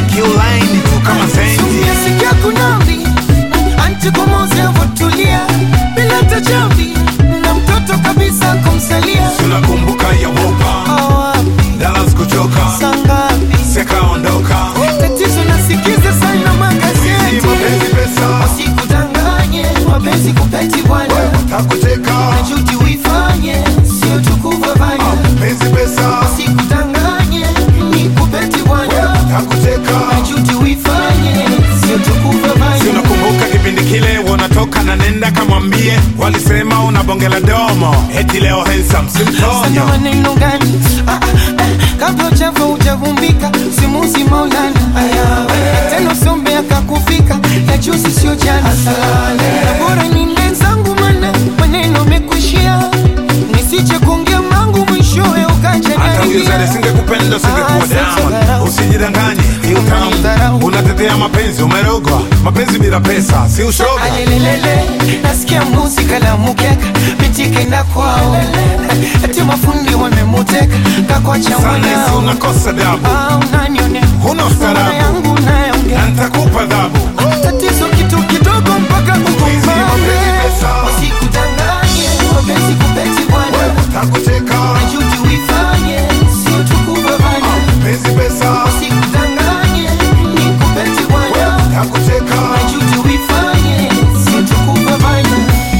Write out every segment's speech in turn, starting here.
kiulaini tu kama senti Umesikia kunambi anti kumoze votulia bila tajambi na mtoto kabisa kumsalia tunakumbuka ya wopa awapi dalas kuchoka sangapi sekaondoka tatizo nasikiza sana magazeti mapenzi pesa wasikudanganye wapenzi kupeti bwana takuteka najuti uifanye sio tukuvavanya penzi pesa wasikudanganye ni kupeti bwana takuteka najuti uifanye sio tukuvavanya tunakumbuka kipindi kile wanatoka na nenda kamwambie walisema una bonge la domo eti leo handsome Sana simtonyo maneno gani Ah, ah, ah, kabla uchafu ujavumbika simuzi maulana Na tena usombe akakufika ya juzi sio jana na bora ninde zangu mana maneno mekuishia nisije kuongea mangu mwishowe ukaja hata huyo zare singekupenda singekuwa Ah, sasa down dharau. usijidanganye ni Unanidharau. utamu unatetea mapenzi umerogwa mapenzi bila pesa si ushoga alelelele nasikia muzika la mukeka pitikenda kwao ati mafundi wamemuteka kakwacha sana isi mwanao unakosa dabu Ah, unanionea Huna ustaarabu. Mama yangu nayaongea na nitakupa dhabu tatizo kitu kidogo mpaka mapenzi kugombane pesa. wasikudanganye wapenzi kupeti bwana takuteka najuti uifanye sio tukuvavanya penzi pesa wasikudanganye ni kupeti bwana takuteka najuti uifanye sio tukuvavanya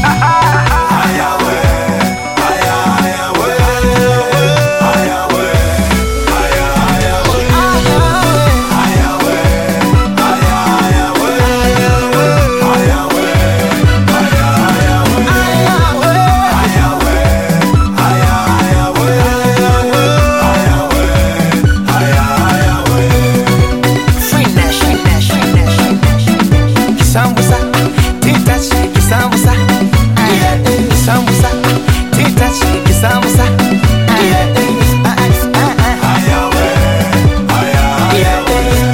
Kisambusa, titaч, kisambusa, yeah, eh, kisambusa, titaч, kisambusa, yeah, eh, ah, ah, ah, ah, yeah, eh, ah, ah, ah, ah, yeah, eh,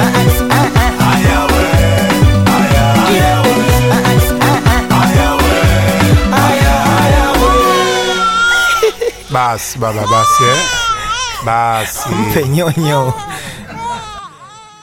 ah, ah, ah, basi baba basi eh? basi ah. Penyonyo